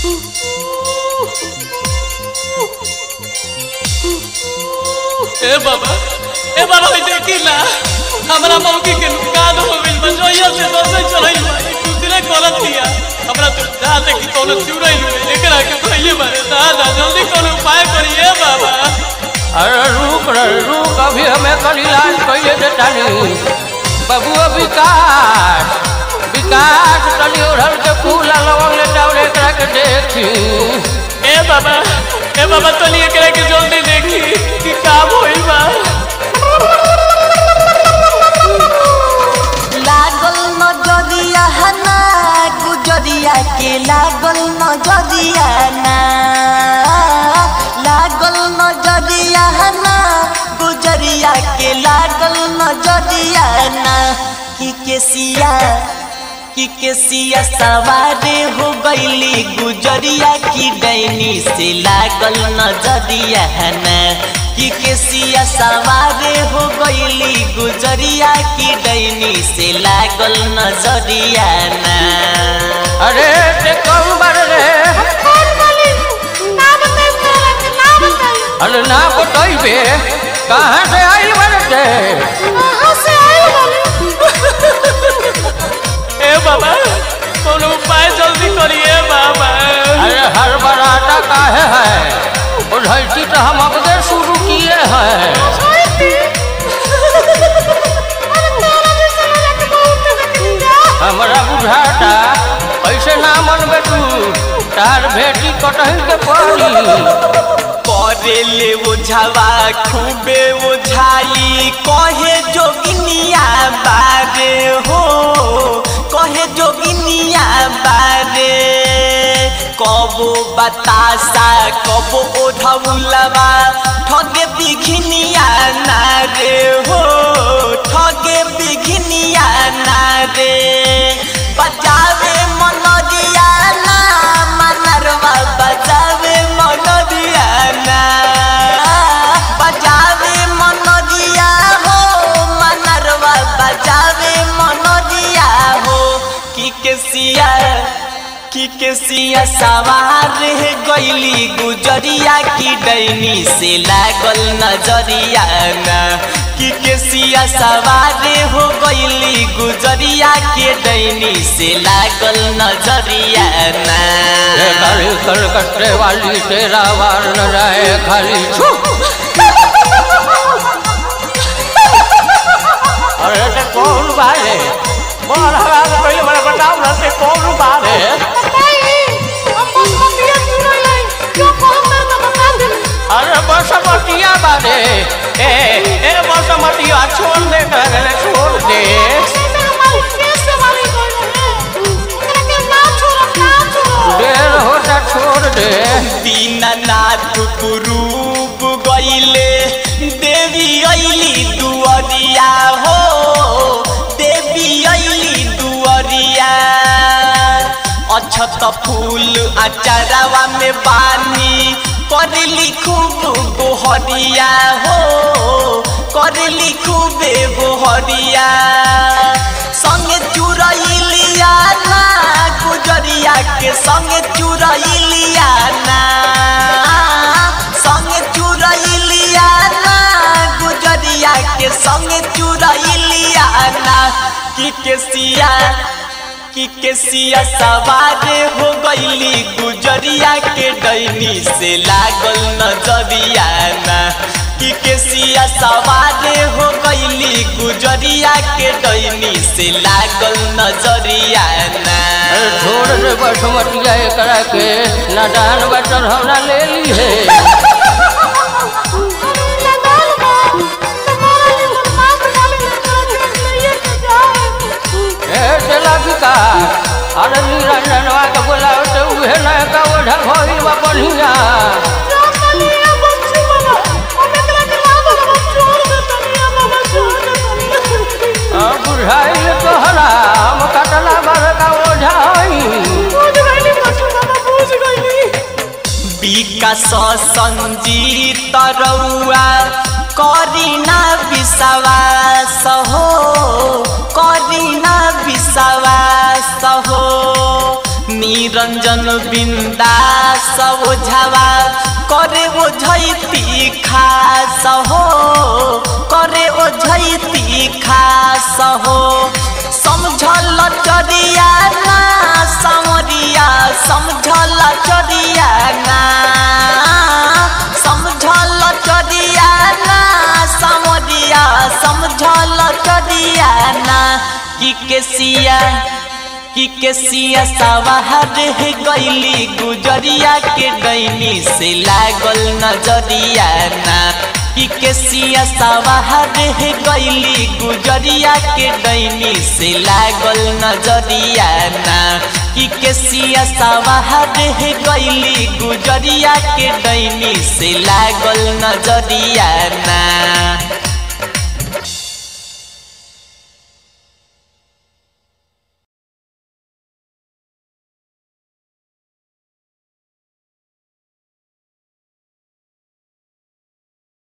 ए बाबा ए बाबा भाई देखी ना हमरा मौकी के नुकसान हो गइल बा जोइया से दोसे चढ़ाई बा एक दूसरे गलत दिया हमरा तो दाल देखी कोनो चुड़ैल हुए एकरा के भइए बारे दादा जल्दी कोनो उपाय करिए बाबा अरे रुक रे रुक अभी हमें कल इलाज कैले देता नहीं बबुआ विकास विकास तनी उड़ल के फूल आ लवंग लेता और एकरा के देखी ए बाबा ए बाबा तनी एकरा के जल्दी देखी कि काम होई बा लागल नजरिया ना गुजरिया के लागल नजरिया ना लागल नजरिया ना गुजरिया के लागल नजरिया ना कि केसिया कि केसिया सवारे हो गईली गुजरिया की डैनी से लागल नजरिया ना कि केसिया सवारे हो गईली गुजरिया की डैनी से लागल नजरिया ना अरे ते कौन बार रे अरे ना बतइबे कहाँ से आइल बारे ते ए बाबा कोनो उपाय जल्दी करिए बाबा अरे हर बराता काहे है उधरती तो हम अपने शुरू किए हैं हमारा बुझाता ऐसे ना मनबे तू तार भेटी कटही के पड़ी करे ले ओझावा खूबे ओझाई कहे जोगिनिया बारे हो कहे जोगिनिया बारे कबो बतासा कबो ओढ़ौलवा ठगे बिघिनिया ना रे हो ठगे बिघिनिया ना रे बजावे मनोरिया ना मनरवा बजावे मनोरिया ना बजावे मनोरिया हो मनरवा बजावे मनोरिया हो कि केसिया कि केसिया सवार है गईली गुजरिया की डैनी से लागल नजरिया ना कि केसिया सवार हो गईली गुजरिया के डैनी से लागल नजरिया ना ये खाली कलकत्ते वाली तेरा वार न रहे खाली छू अरे ते कौन बारे बोल हवा के पहले बड़ा बताओ ना ते कौन बारे अरे बसमतिया बारे ए ए बसमतिया छोड़ दे करे छोड़ दे देर होता छोड़ दे दीननाथ कुरूप गईले देवी अली दुअरिया हो देवी अली दुअरिया अछत फूल अचारवा में बानी करली खूब गोहरिया हो करली खूबे गोहरिया संगे चुरैलिया ना गुजरिया के संगे चुरैलिया ना संगे चुरैलिया ना गुजरिया के संगे चुरैलिया ना कि केसिया कि केसिया सवार हो गईली गुजरिया के डैनी से लागल नजरिया ना कि केसिया सवार हो गईली गुजरिया के डैनी से लागल नजरिया ना अरे छोड़ दे बसमतिया एकरा के नादान बचन हमरा ले ली है ए चला विकास अरे निरंजनवा के बोलाओ तो उहे ना का ओढ़ा भई बा बढ़िया अब बुझाइल तोहरा हम कटला बार का ओझा हई विकास संजीत रउआ करीना विश्वास हो करीना विश्वास हो निरंजन बिंदास ओझावा करे ओ झैती खास हो करे ओ झैती खास हो समझल चरिया ना समरिया समझल चरिया ना समझल चरिया ना समरिया समझल चरिया ना कि केसिया कि केसिया सवाहर गैली गुजरिया के डैनी से लागल नजरिया ना कि केसिया सवाहर गैली गुजरिया के डैनी से लागल नजरिया ना कि केसिया सवाहर गैली गुजरिया के डैनी से लागल नजरिया ना